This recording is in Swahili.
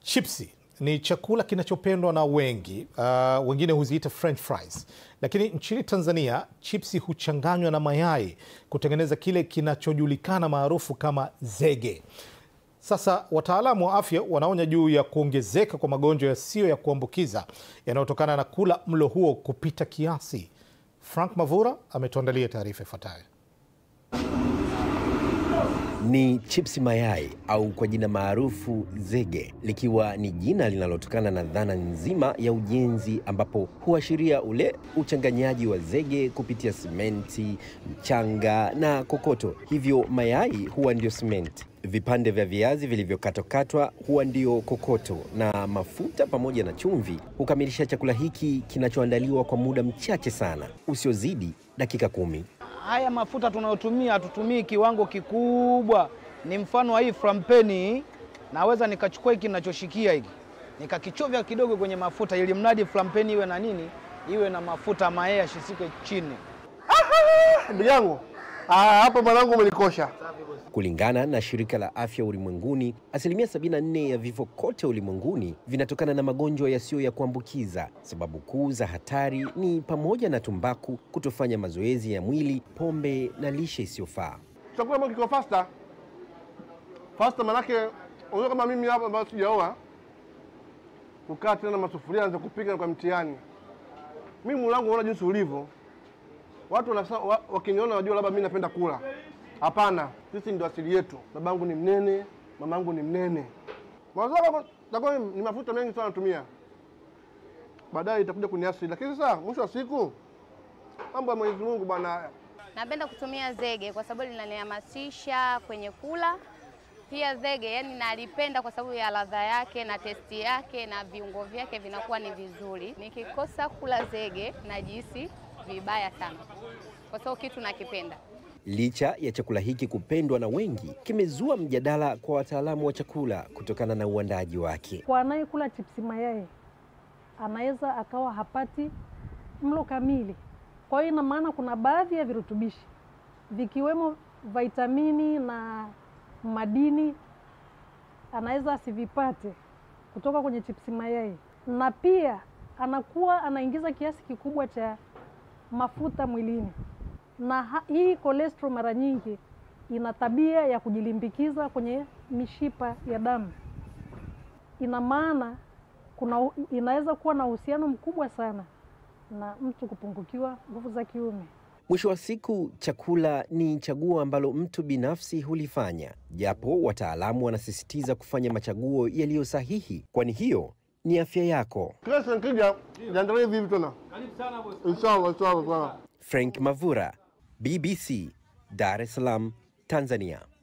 Chipsi ni chakula kinachopendwa na wengi. Uh, wengine huziita french fries, lakini nchini Tanzania chipsi huchanganywa na mayai kutengeneza kile kinachojulikana maarufu kama zege. Sasa wataalamu wa afya wanaonya juu ya kuongezeka kwa magonjwa yasiyo ya kuambukiza yanayotokana na kula mlo huo kupita kiasi. Frank Mavura ametuandalia taarifa ifuatayo. Ni chipsi mayai au kwa jina maarufu zege, likiwa ni jina linalotokana na dhana nzima ya ujenzi, ambapo huashiria ule uchanganyaji wa zege kupitia simenti, mchanga na kokoto. Hivyo mayai huwa ndio simenti, vipande vya viazi vilivyokatwakatwa huwa ndio kokoto, na mafuta pamoja na chumvi hukamilisha chakula hiki kinachoandaliwa kwa muda mchache sana usiozidi dakika kumi. Haya mafuta tunayotumia hatutumii kiwango kikubwa. Ni mfano wa hii frampeni, naweza nikachukua hiki ninachoshikia hiki nikakichovya kidogo kwenye mafuta, ili mradi frampeni iwe na nini, iwe na mafuta mayai yashisike chini. Ndugu yangu ah, hapo mwanangu umenikosha. Kulingana na shirika la afya ulimwenguni, asilimia 74 ya vifo kote ulimwenguni vinatokana na magonjwa yasiyo ya kuambukiza. Sababu kuu za hatari ni pamoja na tumbaku, kutofanya mazoezi ya mwili, pombe na lishe isiyofaa. Chakula ambacho kiko fasta fasta, manake unajua kama mimi hapa ambayo sijaoa kukaa tena na masufuria anza kupika kwa mtihani. Mimi mwili wangu unaona jinsi ulivyo, watu wanasa- wa- wakiniona wajua labda mimi napenda kula. Hapana, sisi ndio asili yetu. Babangu ni mnene, mamangu ni mnene. Mwanzo takuwa ni mafuta mengi sana natumia, baadaye itakuja kuniasili, lakini sasa mwisho wa siku mambo ya Mwenyezi Mungu bwana. Napenda kutumia zege kwa sababu linanihamasisha kwenye kula. Pia zege yani nalipenda kwa sababu ya ladha yake na testi yake na viungo vyake vinakuwa ni vizuri. Nikikosa kula zege najihisi vibaya sana, kwa sababu kitu nakipenda. Licha ya chakula hiki kupendwa na wengi, kimezua mjadala kwa wataalamu wa chakula kutokana na uandaji wake. Kwa anayekula chipsi mayai anaweza akawa hapati mlo kamili. Kwa hiyo ina maana kuna baadhi ya virutubishi vikiwemo vitamini na madini anaweza asivipate kutoka kwenye chipsi mayai, na pia anakuwa anaingiza kiasi kikubwa cha mafuta mwilini, na ha- hii cholesterol mara nyingi ina tabia ya kujilimbikiza kwenye mishipa ya damu ina maana kuna inaweza kuwa na uhusiano mkubwa sana na mtu kupungukiwa nguvu za kiume. Mwisho wa siku, chakula ni chaguo ambalo mtu binafsi hulifanya, japo wataalamu wanasisitiza kufanya machaguo yaliyo sahihi, kwani hiyo ni afya yako. Kesho nikija niandalie hivi hivi tena. Inshallah, inshallah, inshallah. Frank Mavura, BBC, Dar es Salaam, Tanzania.